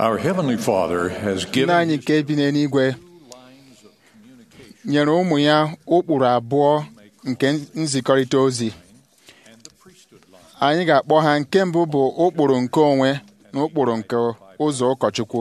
Our Heavenly Father has nna given anyị nke bi n'eluigwe nyere ụmụ ya ụkpụrụ abụọ nke nzikọrịta ozi anyị ga-akpọ ha nke mbụ bụ ụkpụrụ nke onwe na ụkpụrụ nke ụzọ ụkọchukwu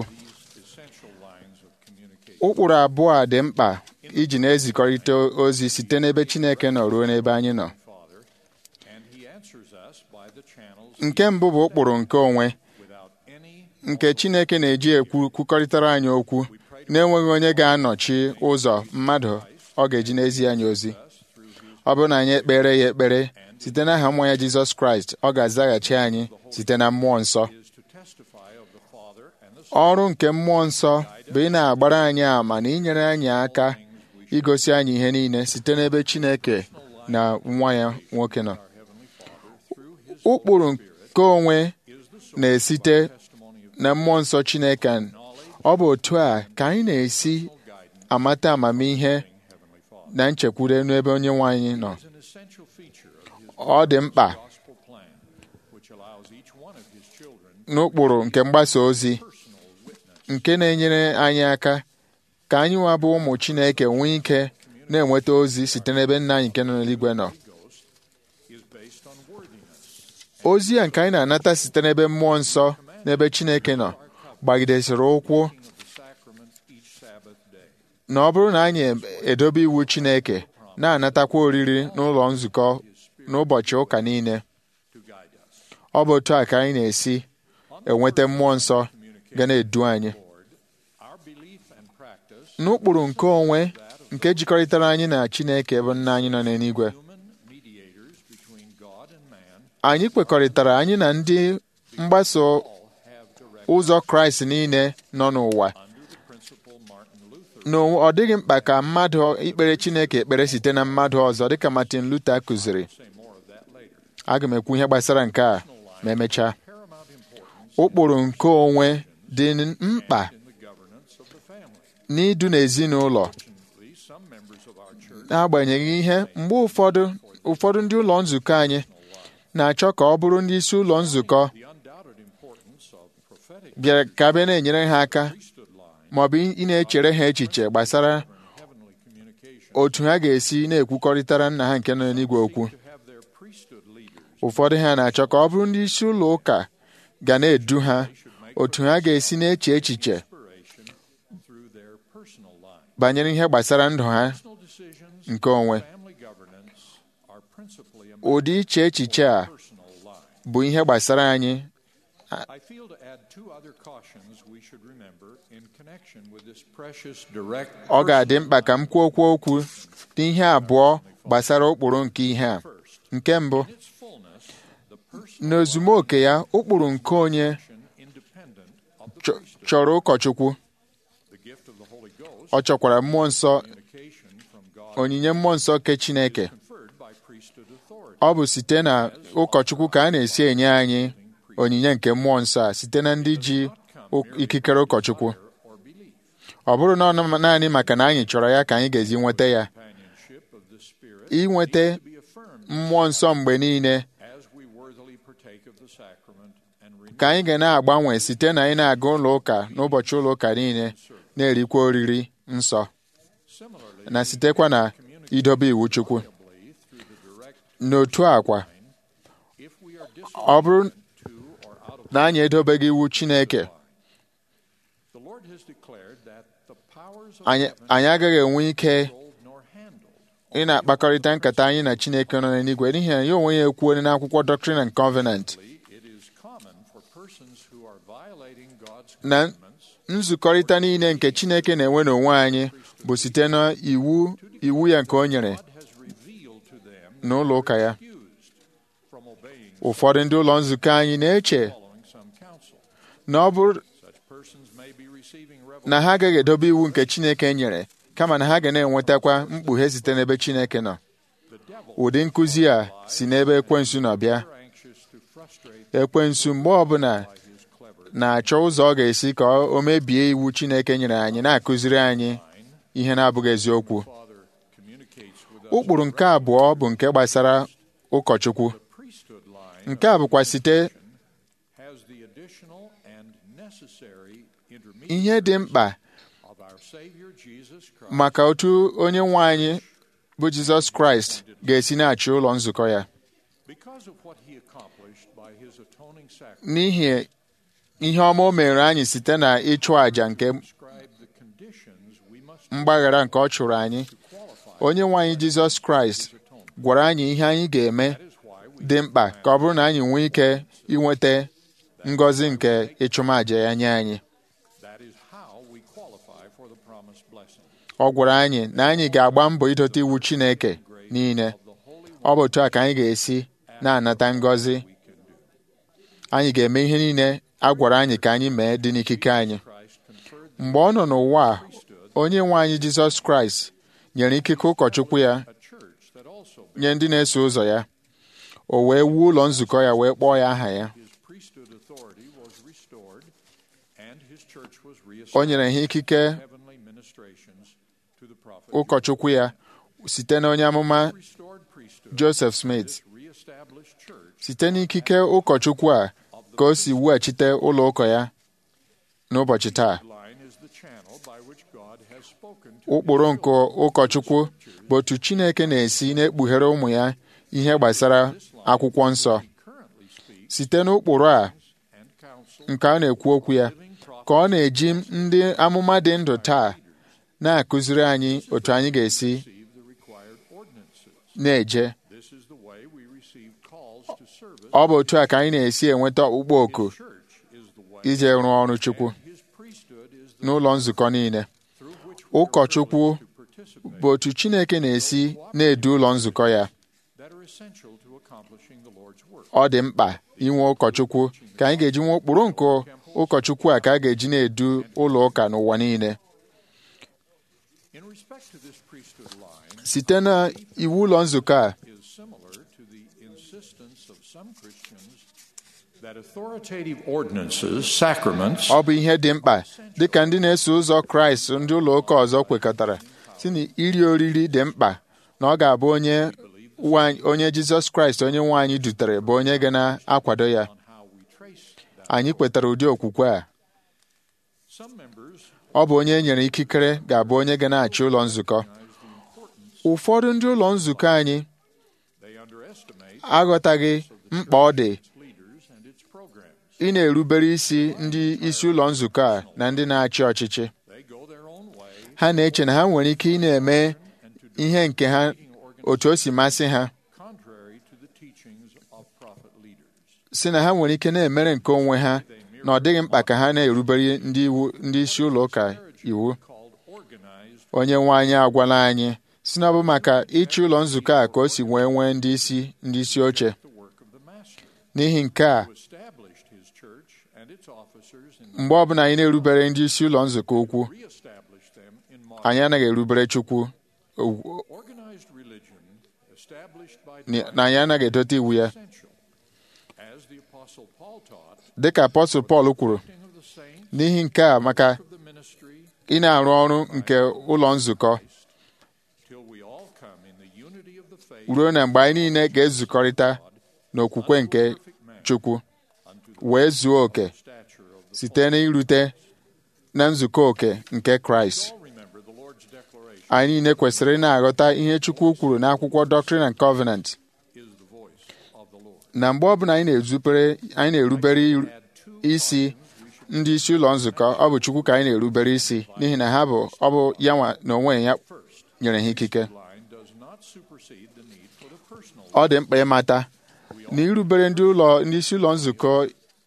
ụkpụrụ abụọ a dị mkpa iji na-ezikọrịta ozi site n'ebe Chineke nọ ruo n'ebe anyị nọ and He answers us by the channels nke mbụ bụ ụkpụrụ nke onwe without any nke Chineke na-eji ekwu kwukọrịtara anyị okwu na-enweghị onye ga-anọchi ụzọ mmadụ ọ ga-eji n'ezi anyị ozi ọ bụrụ na anyị ekpere ya ekpere site n'aha mmụọ ya Jizọs Kraịst ọ ga-azaghachi anyị site na mmụọ nsọ is to testify of the Father and the ọrụ nke mmụọ nsọ bụ ị na-agbara anyị ama na inyere anyị aka igosi anyị ihe niile site n'ebe Chineke na nwa ya nwoke nọ ụkpụrụ nke onwe na-esite na mmụọ nsọ Chineke ọ bụ otu a ka anyị na-esi amata amamihe na nchekwure n'ebe onye nwe anyị nọ is an essential feature of His ọ dị mkpa gospel plan, which allows each one of His children n'ụkpụrụ nke mgbasa ozi nke na-enyere anyị aka ka anyị nwa bụ ụmụ Chineke nwee ike na-enweta ozi site n'ebe nna anyị nke nọ n'eluigwe nọ is based on worthiness. ozi a nke anyị na-anata site n'ebe mmụọ nsọ n'ebe Chineke nọ gbagidesịrị ụkwụ of the sacrament each Sabbath day. na ọ bụrụ na anyị edobe iwu Chineke na-anatakwa oriri n'ụlọ nzukọ n'ụbọchị ụka niile to guide us. ọ bụ otu a ka anyị na-esi enweta mmụọ nsọ ga na-edu anyị Lord, our belief and practice, n'ụkpụrụ nke onwe nke jikọrịtara anyị na Chineke bụ nna anyị nọ n'eluigwe human mediators between God and man, anyị kwekọrịtara anyị na ndị mgbaso all have direct ụzọ Kraịst niile nọ n'ụwa under the principle Martin Luther na ọ dịghị mkpa ka mmadụ ikpere Chineke ekpere site na mmadụ ọzọ dịka Martin Luther kụziri say more of that later. aga m ekwu ihe gbasara nke a ma emechaa Paramount importance ụkpụrụ nke onwe dị mkpa in the governance of the family. n'idu n'ezinụlọ Fortunately, some members of our church n'agbanyeghị ihe mgbe ụfọdụ ụfọdụ ndị ụlọ nzukọ anyị na-achọ ka ọ bụrụ ndị isi ụlọ nzukọ the undoubted importance of prophetic bịara ka bịa na-enyere ha aka priesthood line ma ọ bụ ị na-echere ha echiche gbasara and heavenly communication otu ha ga-esi na-ekwukọrịtara nna ha nke nọ n'eluigwe okwu to have their priesthood leaders ụfọdụ ha na-achọ ka ọ bụrụ ndị isi ụlọ ụka ga na-edu ha otu ha ga-esi na-eche echiche inspiration through their personal line. banyere ihe gbasara ndụ ha Personal decisions nke onwe family governance are principally a ụdị iche echiche a personal line. bụ ihe gbasara anyị I feel to add two other cautions we should remember in connection with this precious direct ọ ga-adị mkpa ka m kwuo okwu okwu n'ihe abụọ gbasara ụkpụrụ nke ihe a first. nke mbụ In its fullness, the personal n'ozumoke ya ụkpụrụ nke onye action independent of the chọ- priesthood. chọrọ ụkọchukwu The gift of the Holy Ghost, ọ chọkwara mmụọ nsọ communication from God onyinye mmụọ nsọ nke Chineke conferred by priesthood authority. ọ bụ site na ụkọchukwu ka a na-esi enye anyị onyinye nke mmụọ nsọ a site na ndị ji ụ- ikikere ụkọchukwu or belief. ọ bụrụ na ọ nọ naanị maka na anyị chọrọ ya ka anyị ga-ezi nweta ya Companionship of the Spirit inweta to be affirmed mmụọ nsọ mgbe niile as we worthily partake of the sacrament and renew ka anyị ga na-agbanwe site na anyị na-aga ụlọ ụka n'ụbọchị ụlọ ụka niile na-erikwa oriri nsọ similarly na sitekwa na idobe iwu Chukwu through the direct n'otu akwa if we are ọ bụrụ disobedient to or out of na anyị edobeghị iwu Chineke the Lord has declared that the powers of anyị heaven anyị agaghị enwe ike controlled nor handled. ị na-akpakọrịta nkata anyị na Chineke nọ n'eluigwe n'ihi na ya onwe ya ekwuole n'akwụkwọ Doctrine and Covenant It is common for persons who are violating God's na commandments nzukọrịta niile nke Chineke na-enwe n'onwe anyị bụ site na iwu iwu ya nke o nyere God has revealed to them n'ụlọ ụka ya excused from obeying ụfọdụ ndị ụlọ nzukọ anyị na-eche following some counsel. na ọ bụrụ Such persons may be receiving na ha agaghị edobe iwu nke Chineke nyere kama na ha ga na-enwetakwa mkpughe site n'ebe Chineke nọ the devil ụdị nkụzi a si n'ebe ekwensu nọ bịa are anxious to frustrate ekwensu mgbe ọbụla by his clever na-achọ ụzọ ọ ga-esi ka o mebie iwu Chineke nyere anyị na-akụziri anyị ihe na-abụghị eziokwu Father communicates with us ụkpụrụ nke abụọ bụ nke gbasara ụkọchukwu priesthood line nke a bụkwa site has the additional and necessary ihe dị mkpa of our Savior Jesus Christ maka otu onye nwe anyị bụ Jizọs Kraịst ga-esi na-achị ụlọ nzukọ ya because of what he accomplished by his atoning sacrifice n'ihi ihe ọma o mere anyị site na ịchụ àjà nke describe the conditions we must mgbaghara nke ọ chụrụ anyị qualify onye nwe anyị Jizọs Kraịst gwara anyị ihe anyị ga-eme that is why we dị mkpa ka ọ bụrụ na anyị nwee ike inweta ngọzi nke ịchụmaja ya nye anyị that is how we qualify for the promised blessing ọ gwara anyị na anyị ga-agba mbọ idote iwu Chineke niile of the holy ọ bụ otu a ka anyị ga-esi na-anata ngọzi we can do anyị ga-eme ihe niile a gwara anyị ka anyị mee dị n'ikike anyị Christ conferred the mgbe ọ nọ n'ụwa a priesthood onye nwe anyị Jizọs Kraịst nyere ikike ụkọchukwu ya a church that also nye ndị na-eso ụzọ ya o wee wuo ụlọ nzukọ ya wee kpọọ ya aha ya his priesthood authority was restored and his church was o reestablished nyere ha ikike heavenly ministrations to the prophet ụkọchukwu ya site na onye amụma restored priesthood Joseph Smith this reestablished church site n'ikike ụkọchukwu a ka o si weghachite ụlọ ụkọ ya n'ụbọchị taa line is the channel by which God has spoken to ụkpụrụ nke ụkọchukwu bụ otu Chineke na-esi na-ekpughere ụmụ ya ihe gbasara akwụkwọ nsọ he currently speaks site n'ụkpụrụ a and counsel nke a na-ekwu okwu ya living prophet ka ọ na-eji ndị amụma dị ndụ taa na-akụziri anyị otu anyị ga-esi receive the required ordinances na-eje this is the way we receive calls to service ọ bụ otu a ka anyị na-esi enweta ọkpụkpọ oku his church is the way ije rụọ ọrụ Chukwu his priesthood is the n'ụlọ nzukọ niile through which we are ụkọchukwu privileged to participate bụ otu Chineke na-esi na-edu ụlọ nzukọ ya that are essential to accomplishing the Lord's work ọ dị mkpa inwe ụkọchukwu ka anyị ga-eji nwe ụkpụrụ nke ụkọchukwu a ka a ga-eji na-edu ụlọ ụka n'ụwa niile in respect to this priesthood line site na iwu ụlọ nzukọ a is similar to the insistence of some Christians that authoritative ordinances, sacraments, ọ bụ ihe dị mkpa dịka ndị na-eso ụzọ Kraịst ndị ụlọ ụka ọzọ kwekọtara si na iri oriri dị mkpa na ọ ga-abụ onye nwa- onye Jizọs Kraịst onye nwe anyị dutere bụ onye ga na-akwado ya on how we trace that. anyị kwetara ụdị okwukwe a Some members ọ bụ onye e nyere ikikere ga-abụ onye ga na-achị ụlọ nzukọ recognize the importance ụfọdụ ndị ụlọ nzukọ anyị they underestimate aghọtaghị mkpa ọ dị its leaders and its programs. ị na-erubere isi ndị isi ụlọ nzukọ a na ndị na-achị ọchịchị They go their own way ha na-eche na ha nwere ike ị na-eme and to do ihe nke ha leading organizations otu o si masị ha contrary to the teachings of prophet leaders. si na ha nwere ike na-emere nke onwe ha na ọ dịghị mkpa ka ha na-erubere ndị iwu ndị isi ụlọ ụka iwu Called organized onye nwe anyị agwala anyị si na ọ bụ maka ịchị ụlọ nzukọ a ka o si wee nwee ndị isi ndị isi oche the work of the master, n'ihi nke a who established his church and its officers in mgbe ọbụla anyị na-erubere ndị isi ụlọ nzukọ ukwu reestablished them in modern anyị anaghị erubere Chukwu ugwu- organized religion established by na anyị anaghị edote iwu ya essential. As the apostle Paul taught, dịka apọstụl Pọl kwuru acting of the saints n'ihi nke a maka of the ministry ị na-arụ ọrụ nke ụlọ nzukọ till we all come in the unity of the faith ruo na mgbe anyị niile ga-ezukọrịta n'okwukwe nke perfect man Chukwu unto the wee zuo oke stature of the site n'irute na nzukọ oke nke Kraịst all remember the Lord's declaration anyị niile kwesịrị ị na-aghọta ihe Chukwu kwuru n'akwụkwọ Doctrine and Covenant is the voice of the Lord. na mgbe ọbụla anyị na-ezupere anyị na-erubere iru- Add two isi ndị isi ụlọ nzukọ ọ bụ Chukwu ka anyị na-erubere isi n'ihi na ha bụ ọ bụ ya nwa na onwe ya first. nyere ha ikike Line does not supersede the need for the personal ọ dị mkpa ịmata na irubere ndị ụlọ ndị isi ụlọ nzukọ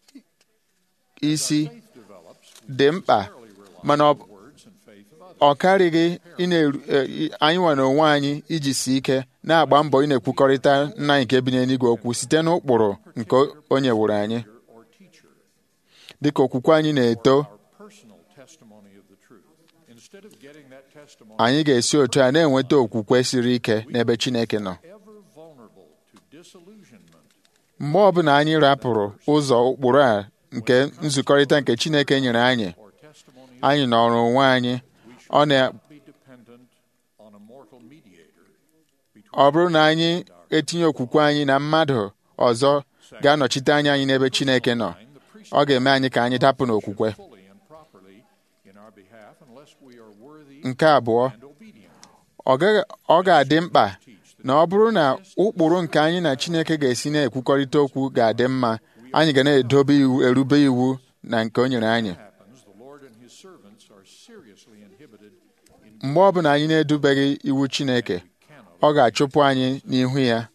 isi faith develops. We dị mkpa rarely rely mana on ọ- the words and faith of others. ọ karịghị ị na-eru- e, i- anyị nwere onwe anyị iji si ike na-agba mbọ ị na-ekwukọrịta nna anyị nke bi n'eluigwe okwu site n'ụkpụrụ nke o nyewuru anyị Leader or teacher. dịka okwukwe anyị na-eto Our personal testimony of the truth. Instead of getting that testimony anyị ga-esi otu a na-enweta okwukwe siri ike n'ebe Chineke nọ ever vulnerable to disillusionment, mgbe ọbụla anyị rapụrụ ụzọ ụkpụrụ a nke nzukọrịta nke Chineke nyere anyị or testimony anyị nọrọ onwe anyị ọ na be dependent on a mortal mediator between ọ bụrụ na anyị etinye okwukwe anyị na mmadụ ọzọ ga-anọchite anya anyị n'ebe Chineke nọ ọ ga-eme anyị ka anyị dapụ n'okwukwe fully and properly in our behalf unless we are worthy nke abụọ and obedient. ọ gaghị- ọ ga-adị mkpa na ọ bụrụ na ụkpụrụ nke anyị na Chineke ga-esi na-ekwukọrịta okwu ga-adị mma anyị ga na-edobe iwu erube iwu na nke o nyere anyị happens, the Lord and his servants are seriously inhibited in mgbe ọbụla anyị na-edubeghị iwu Chineke ọ ga-achụpụ anyị n'ihu ya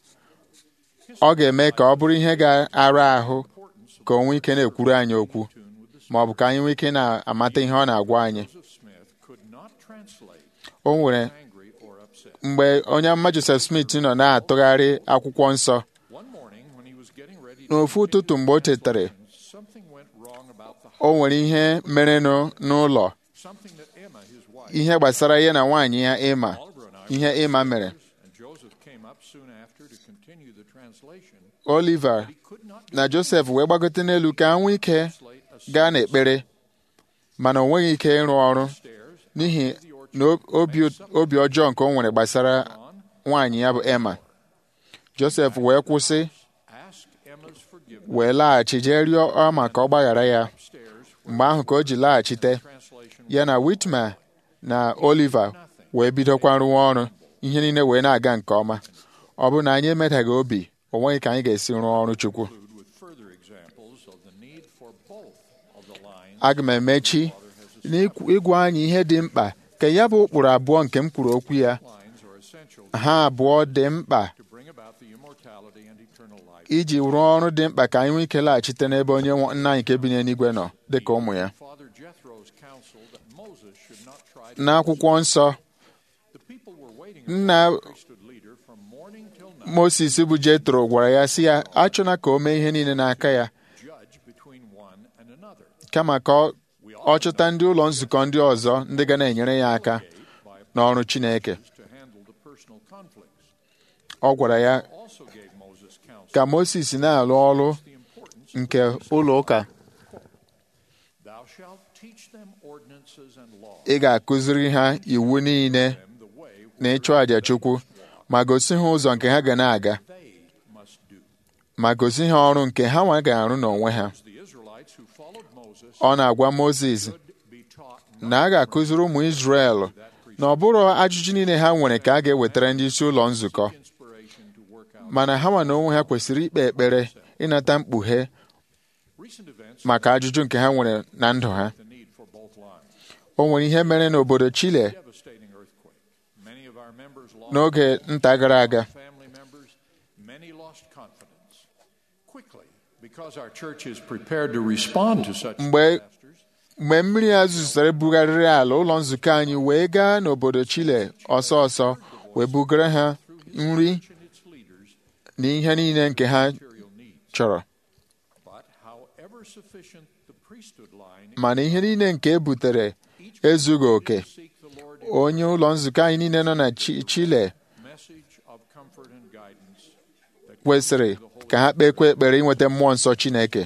ọ ga-eme ka ọ bụrụ ihe ga-ara ahụ ka o nwee ike na-ekwuru anyị okwu ma ọ bụ ka anyị nwee ike na-amata ihe ọ na-agwa anyị Joseph Smith could not translate o nwere angry or upset. mgbe onye amụma Joseph Smith nọ na-atụgharị akwụkwọ nsọ One morning when he was getting ready to n'ofu ụtụtụ mgbe o tetara something went wrong about the o nwere ihe merenụ n'ụlọ something that Emma, his wife, ihe gbasara ya na nwaanyị ya ịma Oliver and I ihe ịma mere and Joseph came up soon after to continue the translation. Oliver He could not na Joseph wee gbagote n'elu ka ha nwee ike translate a gaa n'ekpere mana o nweghị ike ịrụ ọrụ stairs n'ihi na obi obi ọjọọ nke o nwere gbasara nwaanyị ya bụ Emma Joseph wee kwụsị ask Emma's forgiveness wee laghachi jee rịọ Emma ka ọ gbaghara ya upstairs mgbe ahụ ka o ji laghachite translation ya na Whitmer na Oliver wee bidokwa rụwa ọrụ ihe niile wee na-aga nke ọma ọ bụrụ na anyị emedaghị obi o nweghị ka anyị ga-esi rụọ ọrụ Chukwu conclude with further examples of the need for both of the lines aga m emechi n'ịgwa anyị ihe dị mkpa ka ya bụ ụkpụrụ abụọ nke m kwuru okwu ya lines are essential ha abụọ dị mkpa to bring about the immortality and eternal life. iji rụọ ọrụ dị mkpa ka anyị nwee ike laghachite n'ebe onye nwe- nna anyị nke bi n'eluigwe nọ dị ka ụmụ ya Father Jethro's counsel that Moses should not try to n'akwụkwọ nsọ the people were waiting nna upon the priesthood leader from morning till night Moses bụ Jetro gwara ya sị ya achọna ka o mee ihe niile n'aka ya judge between one and another. kama ka ọ- ọ chọta ndị ụlọ nzukọ ndị ọzọ ndị ga na-enyere ya aka by n'ọrụ Chineke to handle the personal conflicts. ọ gwara ya Also gave Moses counsel ka Moses na-alụ ọrụ the importance nke ụlọ ụka thou shalt teach them ordinances and laws ị ga-akụziri ha iwu niile them the way na ịchụ àjà Chukwu ma gosi ha ụzọ nke ha ga na-aga they must do. ma gosi ha ọrụ nke ha nwa ga-arụ n'onwe ha The Israelites who followed Moses ọ na-agwa Moses should be taught na a ga-akụziri ụmụ Izrel na ọ bụrụ ajụjụ niile ha nwere ka a ga-ewetara ndị isi ụlọ nzukọ inspiration to work out mana ha nwa na onwe ha kwesịrị ikpe ekpere ịnata mkpughe recent events maka ajụjụ nke ha nwere na ndụ ha the need for both lines. o nwere ihe mere n'obodo Chile Devastating earthquake. Many of our members lost n'oge nta gara aga family members. Many lost confidence. Quickly, because our church is prepared to respond to such Mgbe- disasters, mgbe mmiri a zụzere bugharịrị ala ụlọ nzukọ anyị wee gaa n'obodo Chile ọsọ ọsọ wee bugara ha nri and its leaders na ihe niile nke ha material needs. chọrọ But however sufficient the priesthood line, mana ihe niile nke e butere ezughị oke seek the Lord onye ụlọ nzukọ anyị niile nọ na Chi- Chile message of comfort and guidance that kwesịrị ka ha kpekwa ekpere inweta mmụọ nsọ Chineke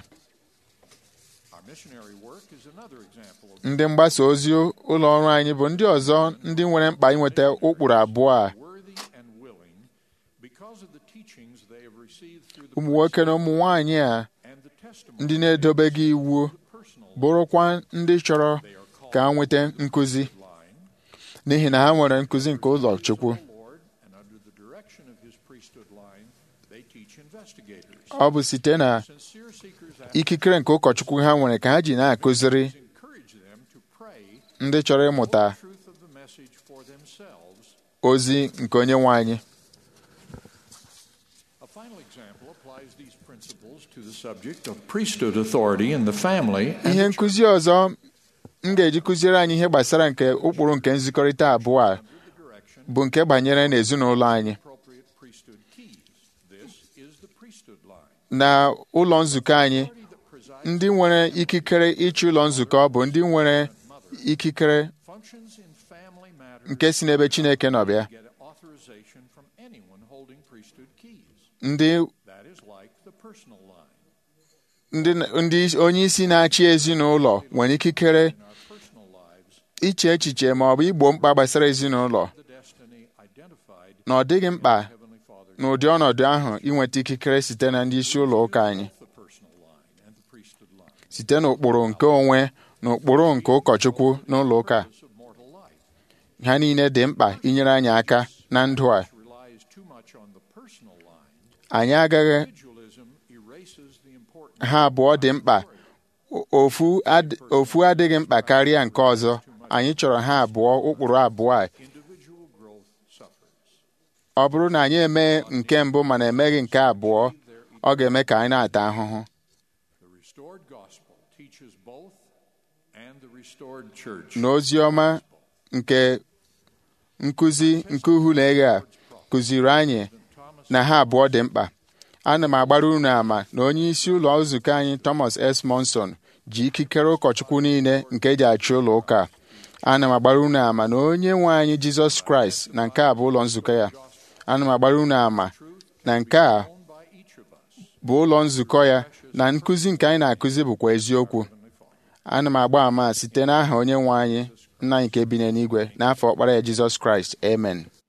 our missionary work is another example of ndị mgbasa ozi ụlọ ọrụ anyị bụ ndị ọzọ ndị nwere mkpa inweta ụkpụrụ abụọ a worthy and willing because of the teachings they have received through the ụmụ nwoke na ụmụ nwaanyị a and the testimony ndị na-edobeghị iwu personal bụrụkwa ndị chọrọ they are called ka ha nweta nkụzi line n'ihi na ha nwere nkụzi nke ụlọ Chukwu the Lord and under the direction of his priesthood line they teach investigators ọ bụ site na sincere seekers after ikikere nke ụkọchukwu ha nwere ka ha ji na-akụziri encourage them to pray ndị chọrọ ịmụta the truth of the message for themselves ozi nke onye nwe anyị A final example applies these principles to the subject of priesthood authority in the family and ihe nkụzi ọzọ m ga-eji kụziere anyị ihe gbasara nke ụkpụrụ nke nzikọrịta abụọ a the direction bụ nke banyere n'ezinụlọ anyị appropriate priesthood keys. This is the priesthood line. na ụlọ nzukọ anyị Authority that presides ndị nwere ikikere ịchị ụlọ nzukọ bụ ndị nwere ikikere functions in family matters nke si n'ebe Chineke nọ bịa get authorization from anyone holding priesthood keys. ndị That is like the personal line. ndị ndị onye isi na-achị ezinụlọ nwere ikikere In our personal lives, iche echiche ma ọ bụ igbo mkpa gbasara ezinụlọ the destiny identified na ọ dịghị mkpa Heavenly Father n'ụdị ọnọdụ ahụ inweta ikikere site na ndị isi ụlọ ụka anyị the personal line and the priesthood line. site n'ụkpụrụ nke onwe na ụkpụrụ nke ụkọchukwu n'ụlọ ụka of mortal life. ha niile dị mkpa inyere anyị aka na ndụ a relies too much on the personal line. anyị agaghị Individualism erases the importance ha abụọ dị mkpa O- ofu ad- ofu adịghị mkpa karịa nke ọzọ anyị chọrọ ha abụọ ụkpụrụ abụọ a individual growth suffers. ọ bụrụ na anyị emee nke mbụ mana emeghị nke abụọ ọ ga-eme ka anyị na-ata ahụhụ The restored gospel teaches both, and the restored church na ozi ọma nke nkụzi nke uhulege a kụziri anyị na ha abụọ dị mkpa ana m agbara unu ama na onye isi ụlọ nzukọ anyị Thomas S. Monson ji ikikere ụkọchukwu niile nke eji achị ụlọ ụka a. ana m agbara unu ama na onye nwe anyị Jizọs Kraịst na nke a bụ ụlọ nzukọ ya ana m agbara unu ama na nke a owned by each of us. bụ ụlọ nzukọ ya na nkụzi nke anyị na-akụzi bụkwa eziokwu ana m agba ama site n'aha onye nwe anyị nna anyị nke bi n'eluigwe n'afọ ọkpara ya Jizọs Kraịst amen